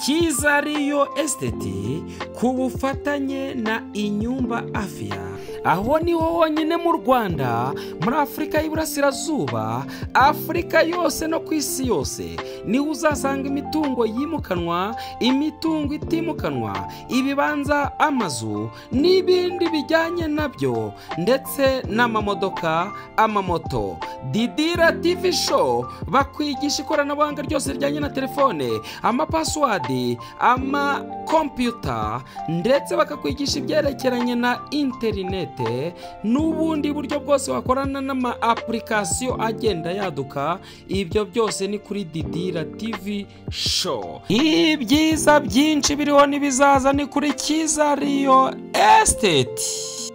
Kiza Riyo esiteti ku bufatanye na inyumba afiya aho niho honyine mu rwanda muri afurika y'iburasirazuba afurika yose no ku isi yose niho uzasanga imitungo yimukanwa imitungo itimukanwa ibibanza amazu n'ibindi bijyanye nabyo ndetse n'amamodoka amamoto didira tivi show bakwigisha ikoranabuhanga ryose rijyanye na telefone amapasiwadi amakompiyuta ndetse bakakwigisha ibyerekeranye na interineti n'ubundi buryo bwose wakorana n'ama apulikasiyo agenda yaduka ibyo byose ni kuri didira tivi show ibyiza byinshi biriho n'ibizaza ni kuri kiza riyo esiteti